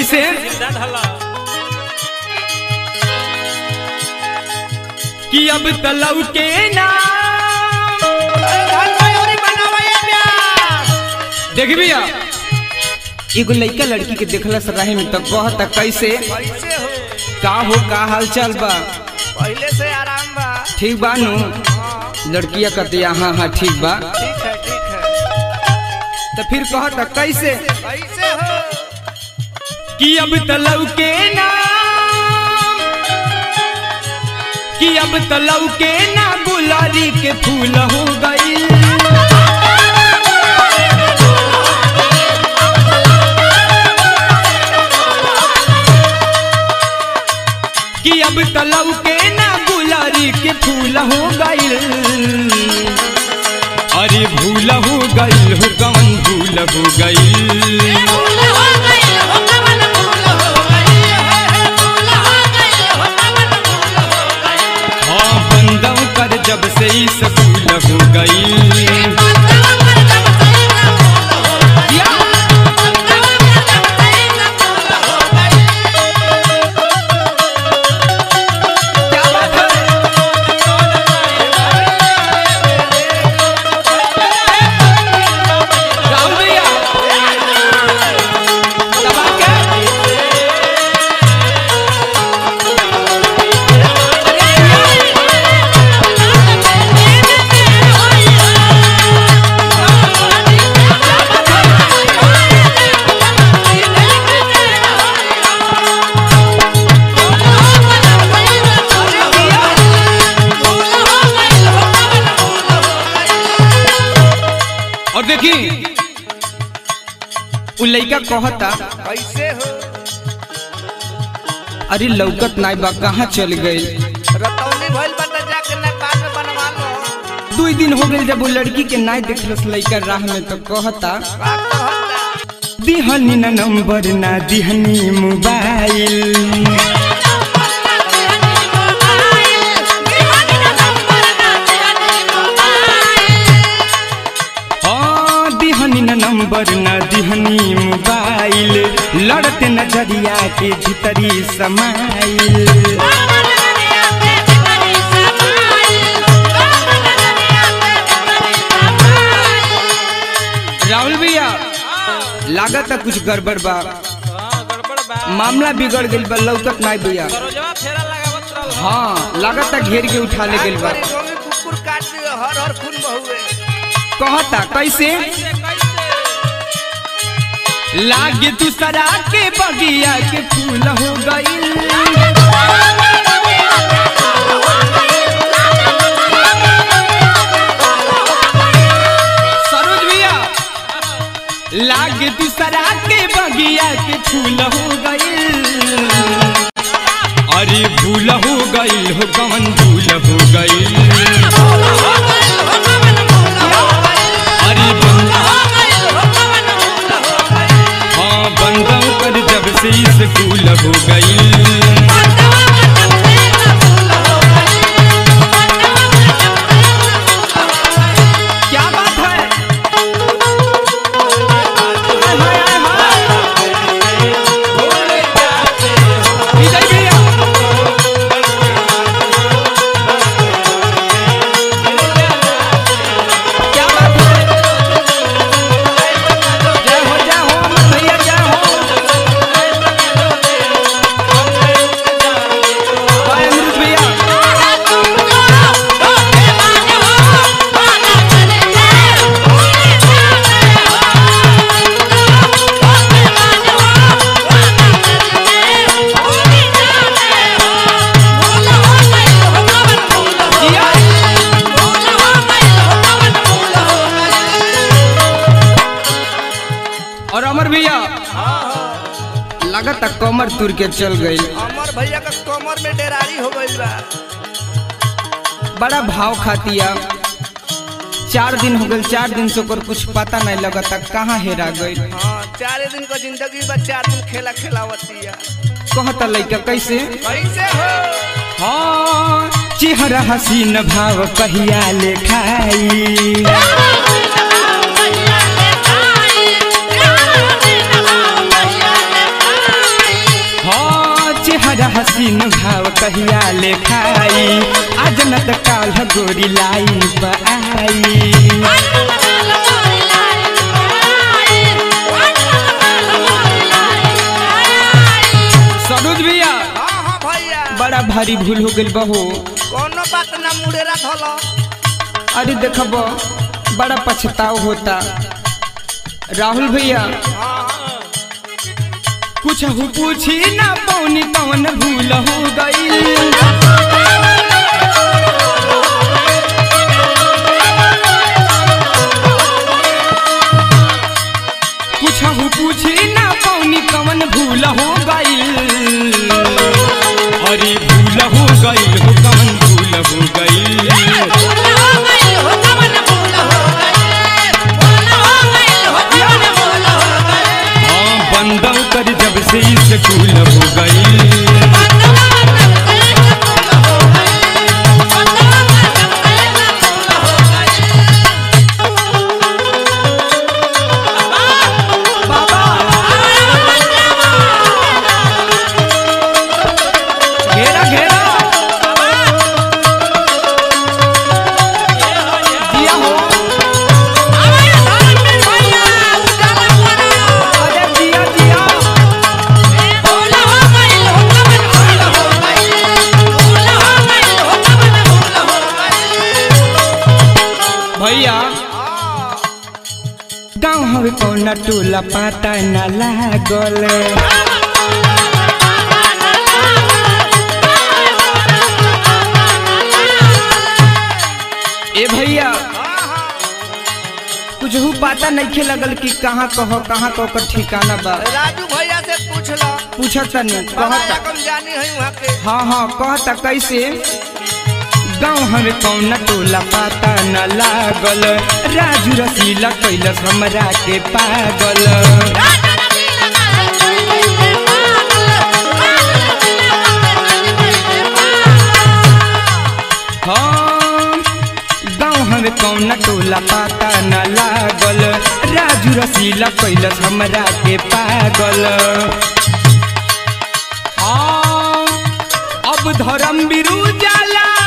कैसे कि अब तलव के नाम देख भैया एगो लड़का लड़की के देखला से रहे में तो कहता कैसे कैसे हो का हो का हाल चाल बा पहले से आराम बा ठीक बा नु हाँ लड़किया कहती हाँ हाँ ठीक बा ठीक है ठीक है तो फिर कहता कैसे कैसे हो कि अब तलव के नाम कि अब तलव के ना गुलारी के फूल हो गई कि अब तलव के ना गुलारी के फूल हो गई अरे भूल हो गई हो कौन भूल हो गई हाँ बंदों कर जब से ही सकूल हो गई क्या बात है राहुल भैया दबा के और देखी उ लइका कहता कैसे हो अरे लौकत नाई बा कहाँ चल गई रतौनी भइल बता जाके नेपाल में बनवा लो दू दिन हो गई जब वो लड़की के नाई देखलस लइका राह में तो कहता का कहता दिहनी ना नंबर ना दिहनी मोबाइल हाँ दिहनी ना नंबर ना दिहनी मोबाइल लड़ते नजरिया के भीतरी समाइल राहुल भैया लागत है कुछ गड़बड़ बा मामला बिगड़ गई बा लौकत नाई भैया हाँ लागत है घेर के उठा ले गई बा गोमी कुकुर काट दियो हर हर खून बहुए कहता कैसे लागे दूसरा के बगिया के फूल हो गई सरोज भैया लागे दूसरा के बगिया के फूल हो गई अरे भूल हो गई हो कौन भूल हो गई अरे बंदा हाँ बंदों पर जब से स्कूल हो गई क्या बात है हाय, हाय, हाय, हाय। विजय भैया क्या बात है जय हो जय हो अमर भैया जय हो जय अमृत भैया जिया और अमर भैया लगता कमर तुर के चल गई अमर भैया का कमर में डेरारी हो गइल बा बड़ा भाव खातिया चार दिन हो गए चार दिन से ओकर कुछ पता नहीं लगता कहाँ हेरा गई हाँ चार दिन का जिंदगी बा चार दिन खेला खेलावतिया कहता लइका कैसे कैसे हो हाँ चेहरा हसीन भाव कहिया लेखाई हसीन भाव कहिया लेखाई आज न त काल गोरी लाइन पर आई सरोज भैया हाँ हाँ भैया बड़ा भारी भूल हो गइल बहो कोनो बात ना मुड़ेरा धलो अरे देखब बड़ा पछताव होता राहुल भैया हाँ कुछ हो पूछी ना पौनी कौन भूल हो गई कुछ हो पूछी ना पौनी कौन भूल हो गई अरे भूल हो गई हो कौन भूल हो गई हाँ बंदौ कर जब से स्कूल हो गई घेरा घेरा दिया हो अरे दिया दिया भैया गाँव हवे कौना टोला पाता न लागल ए भैया कुछ हु पता नहीं लगल कि कहाँ कहो कहाँ कहो कर ठिकाना बा राजू भैया से पूछ लो पूछत नहीं बड़ा कहता रकम जानी है वहाँ के हाँ हाँ कहता कैसे गाँव हमें कौन टोला पाता न लागल राजू रसीला कैलस हमरा के पागल हाँ गाँव हमें कौन टोला पाता न लागल राजू रसीला कैलस हमरा के पागल हाँ अब धर्म बिरु जाला